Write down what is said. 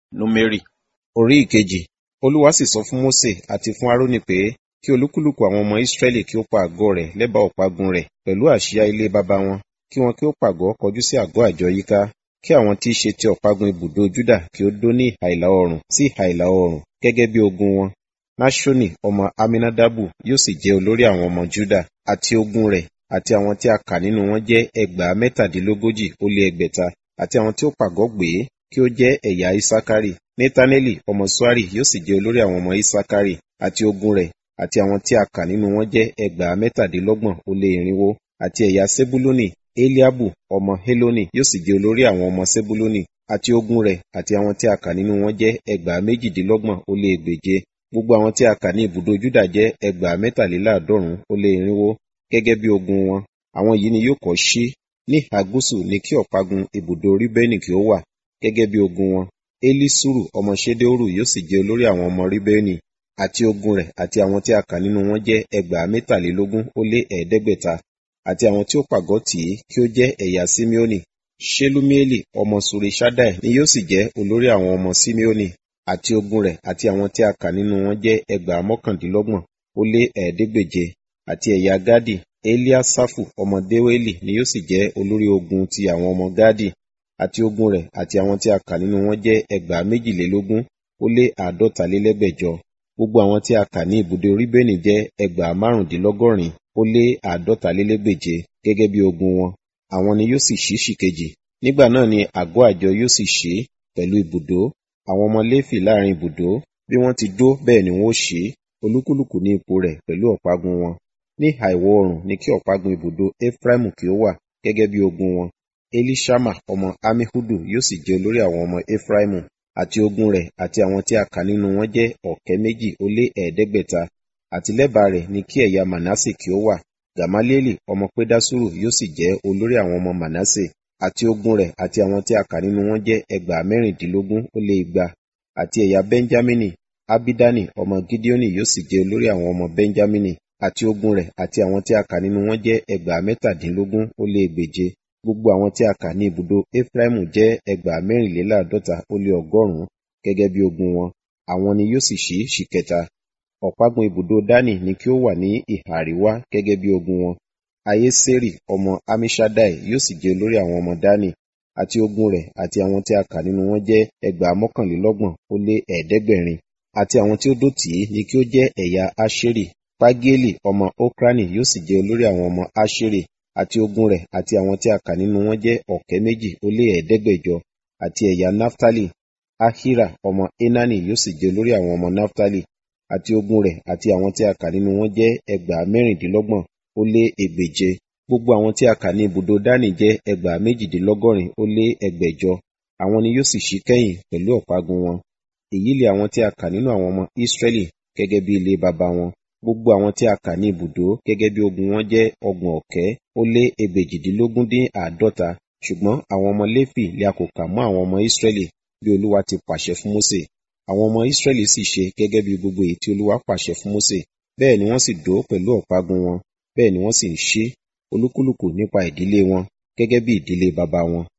Númérì orí ìkejì Olúwa sì sọ fún Mósè àti fún Árónì pé kí olúkúlùkù àwọn ọmọ Ísírẹ́lì kí ó pa àgọ́ rẹ̀ lẹ́bàá ọ̀págun rẹ̀ pẹ̀lú àsíá ilé baba wọn kí wọn kí ó pàgọ́ kọjú sí àgọ́ àjọ yíká kí àwọn tí í ṣe ti ọ̀págun ibùdó Júdà kí ó dó ní ìhà ìlà oòrùn sí ìhà ìlà oòrùn gẹ́gẹ́ bí ogun wọn Náṣónì ọmọ Aminadabu yóò sì jẹ́ olórí àwọn ọmọ Júdà àti ogun rẹ̀ àti àwọn tí a kà nínú wọn jẹ́ ẹgbàá mẹ́tàdínlógójì ó lé ẹgbẹ̀ta àti àwọn tí ó pàgọ́ gbé kí ó jẹ́ ẹ̀yà Isakari Netaneli ọmọ Suari yóò sì jẹ́ olórí àwọn ọmọ Isakari àti ogun rẹ̀ àti àwọn tí a kà nínú wọn jẹ́ ẹgbàá mẹ́tàdínlọ́gbọ̀n ó lé irinwó àti ẹ̀yà Sebuluni Eliabu ọmọ Heloni yóò sì jẹ́ olórí àwọn ọmọ Sebuluni àti ogun rẹ̀ àti àwọn tí a kà nínú wọn jẹ́ ẹgbàá méjìdínlọ́gbọ̀n ó lé ẹgbèje gbogbo àwọn tí a kà ní ibùdó Júdà jẹ́ ẹgbàá mẹ́tàléláàádọ́rùn ó lé irinwó gẹ́gẹ́ bí ogun wọn àwọn yìí ni yóò kọ́ ṣí ní ìhà gúúsù ní kí ọ̀págun ibùdó Ríbẹ́nì kí ó wà gẹ́gẹ́ bí ogun wọn Elisuru ọmọ Ṣedeoru yóò sì jẹ́ olórí àwọn ọmọ Ríbẹ́nì àti ogun rẹ̀ àti àwọn tí a kà nínú wọn jẹ́ ẹgbàá mẹ́tàlélógún ó lé ẹ̀ẹ́dẹ́gbẹ̀ta àti àwọn tí ó pàgọ́ tì í kí ó jẹ́ ẹ̀yà Simeoni Ṣelumieli ọmọ Suri-Ṣaddai ni yóò sì jẹ́ olórí àwọn ọmọ Simeoni àti ogun rẹ̀ àti àwọn tí a kà nínú wọn jẹ́ ẹgbàá mọ́kàndínlọ́gbọ̀n ó lé ẹ̀ẹ́dẹ́gbèje àti ẹ̀yà Gadi Eliasafu ọmọ Deweli ni yóò sì jẹ́ olórí ogun ti àwọn ọmọ Gadi àti ogun rẹ̀ àti àwọn tí a kà nínú wọn jẹ́ ẹgbàá méjìlélógún ó lé àádọ́talélẹ́gbẹ̀jọ gbogbo àwọn tí a kà ní ibùdó Ríbẹ́nì jẹ́ ẹgbàá márùndínlọ́gọ́rin ó lé àádọ́talélẹ́gbèje gẹ́gẹ́ bí ogun wọn àwọn ni yóò sì ṣí ṣìkejì nígbà náà ni àgọ́ àjọ yóò sì ṣí pẹ̀lú ibùdó àwọn ọmọ Léfì láàrin ibùdó bí wọ́n ti dó bẹ́ẹ̀ ni wọ́n ó ṣí olúkúlùkù ní ipò rẹ̀ pẹ̀lú ọ̀págun wọn ní ìhà ìwọ̀ oòrùn ni kí ọ̀págun ibùdó Efraimu kí ó wà gẹ́gẹ́ bí ogun wọn Elishama ọmọ Amihudu yóò sì jẹ́ olórí àwọn ọmọ Efraimu àti ogun rẹ̀ àti àwọn tí a kà nínú wọn jẹ́ ọ̀kẹ́ méjì ó lé ẹ̀ẹ́dẹ́gbẹ̀ta àti lẹ́bàá rẹ̀ ni kí ẹ̀yà Manase kí ó wà Gamalieli ọmọ Pedasuru yóò sì jẹ́ olórí àwọn ọmọ Manase àti ogun rẹ̀ àti àwọn tí a kà nínú wọn jẹ́ ẹgbàá mẹ́rìndínlógún ó lé igba àti ẹ̀yà Benjamini Abidani ọmọ Gideoni yóò sì jẹ́ olórí àwọn ọmọ Benjamini àti ogun rẹ̀ àti àwọn tí a kà nínú wọn jẹ́ ẹgbàá mẹ́tàdínlógún ó lé ẹgbèje gbogbo àwọn tí a kà ní ibùdó Efraimu jẹ́ ẹgbàá mẹ́rìnléláàádọ́ta ó lé ọgọ́rùn-ún gẹ́gẹ́ bí ogun wọn àwọn ni yóò sì ṣí ṣìkẹta ọ̀págun ibùdó Dani ni kí ó wà ní ìhà àríwá gẹ́gẹ́ bí ogun wọn Ayeseri ọmọ Amishadai yóò sì jẹ́ olórí àwọn ọmọ Dani àti ogun rẹ̀ àti àwọn tí a kà nínú wọn jẹ́ ẹgbàá mọ́kànlélọ́gbọ̀n ó lé ẹ̀ẹ́dẹ́gbẹ̀rin àti àwọn tí ó dó tì í ni kí ó jẹ́ ẹ̀yà Aṣeri Pagieli ọmọ Okrani yóò sì jẹ́ olórí àwọn ọmọ Aṣeri àti ogun rẹ̀ àti àwọn tí a kà nínú wọn jẹ́ ọ̀kẹ́ méjì ó lé ẹ̀ẹ́dẹ́gbẹ̀jọ àti ẹ̀yà Naftali Ahira ọmọ Enani yóò sì jẹ́ olórí àwọn ọmọ Naftali àti ogun rẹ̀ àti àwọn tí a kà nínú wọn jẹ́ ẹgbàá mẹ́rìndínlọ́gbọ̀n ó lé ẹgbèje gbogbo àwọn tí a kà ní ibùdó Dani jẹ́ ẹgbàá méjìdínlọ́gọ́rin ó lé ẹgbẹ̀jọ àwọn ni yóò sì ṣí kẹ́yìn pẹ̀lú ọ̀págun wọn èyí lè àwọn tí a kà nínú àwọn ọmọ Ísírẹ́lì gẹ́gẹ́ bí ilé baba wọn gbogbo àwọn tí a kà ní ibùdó gẹ́gẹ́ bí ogun wọn jẹ́ ọgbọ̀n ọ̀kẹ́ ó lé ẹgbèjìdínlógún dín àádọ́ta ṣùgbọ́n àwọn ọmọ Léfì lè a kò kà mọ́ àwọn ọmọ Ísírẹ́lì bí Olúwa ti pàṣẹ fún Mósè àwọn ọmọ Ísírẹ́lì sì ṣe gẹ́gẹ́ bí gbogbo èyí tí Olúwa pàṣẹ fún Mósè bẹ́ẹ̀ ni wọ́n sì dó pẹ̀lú ọ̀págun wọn bẹ́ẹ̀ ni wọ́n sì ń ṣí olúkúlùkù nípa ìdílé wọn gẹ́gẹ́ bí ìdílé baba wọn